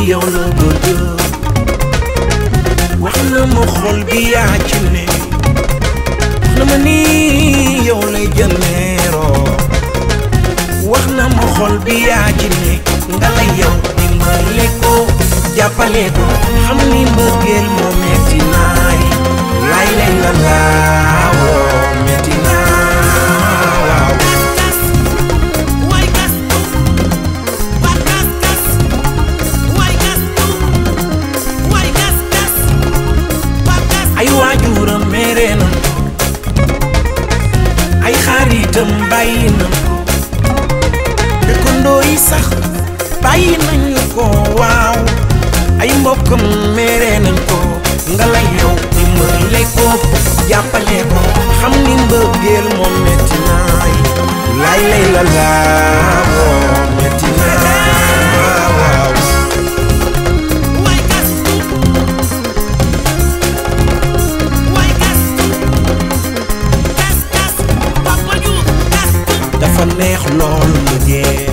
yow la bëgg wax na ma xol bi yaa ci ne wax na ma ni yow lay jëneeroo wax na ma xol bi yaa ci ne nga la yow dimbale ko jàppale ko xam ni mbëggeel moo metti naay lay lay la laawoo metti naa waaw Way gas ba gas gas way gas way gas gas ba gas ay waajuram mere na ay xaritam bàyyi na ko dëkkandoo yi sax bàyyi nañu ko waaw ay mbokkam mere nañ ko nga la yow dimbale ko jàppale ko xam ni mbëggeel moom metti naay lay lay la laawoo metti naa waaw way gas way gas gas gas papa ju gas dafa neex lool mbëggeel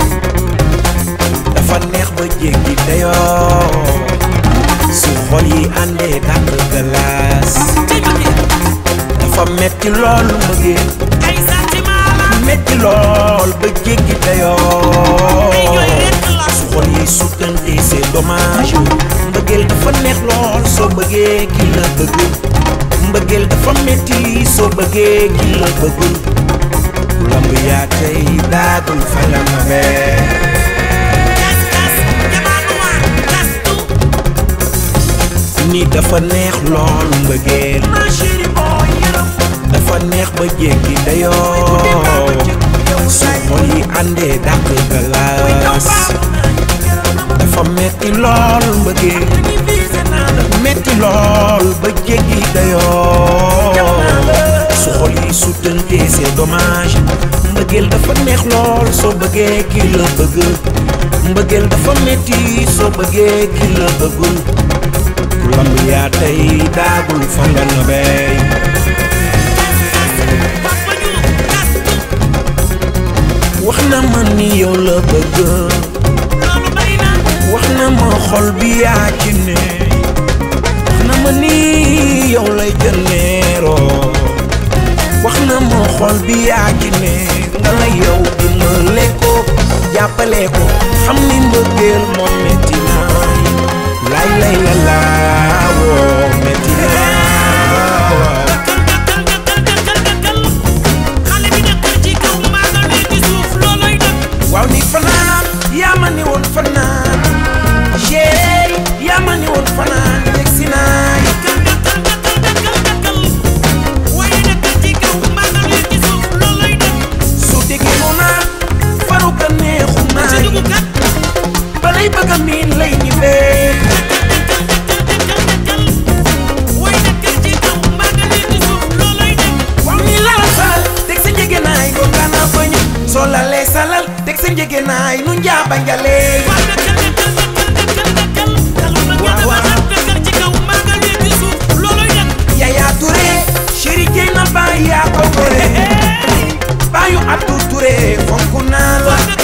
dafa neex ba jéggi dayoo su xol yi àndee dàq galaas ci bëgg dafa metti lool mbëggeel ay sentiment la metti lool ba jéggi ay dayoo jooy rekk la su xol yi suttante c'est dommage mbëggeel dafa neex lool soo bëggee ki la bëgg mbëggeel dafa metti soo bëggee ki la bëggul lamb yaa tey daagul fa la ma bee gas gas jamaa noir gas ni dafa neex lool mbëggeel ma chérie boy yaram dafa neex ba jéggi dayoo su xol yi àndee dàq galaas dafa metti lool mbëggeel metti lool ba jéggi dayoo su xol yi suttante c'est dommage mbëggeel dafa neex lool soo bëggee ki la bëgg mbëggeel dafa metti soo bëggee ki la bëggul ku lamb yaa tey daagul fa nga nobey papa ju gas wax na ma ni yow la bëgg loolu bari na wax na ma xol bi yaa ci ne wax na ma ni yow lay jëneeroo wax na ma xol bi yaa ci ne nga la yow dimbale ko jàppale ko xam ni mbëggeel moom metti naay lay lay la laawoo metti naa waaw xale bi nekkul ci kaw maa nga ne ci suuf looloy dëgg waaw ni fanaan yaa ma ni woon fanaan chéri yaa ma ni woon fanaan yegg si naay waaye nekkul ci kaw maa nga ne ci suuf looloy dëgg su déggee mu naan faru ka neexu ci naay dugub kat balay bëgg a miin lay ñibbee waaye nekkul ci kaw maa nga ne ci suuf looloy dëgg waaw ni lal salal teg sa njëgënaay ko gana bañ soo lalee salal teg sa njëgënaay nu njaaba njalee waaw nekkal nekkal nekkal nekkal nekkal Waaw, waaw. nekkal ci kaw maa nga ne ci suuf looloy dëgg Yaya Touré chéri jëy na baay yaa ko gore baayu Abdou Touré fonk naa la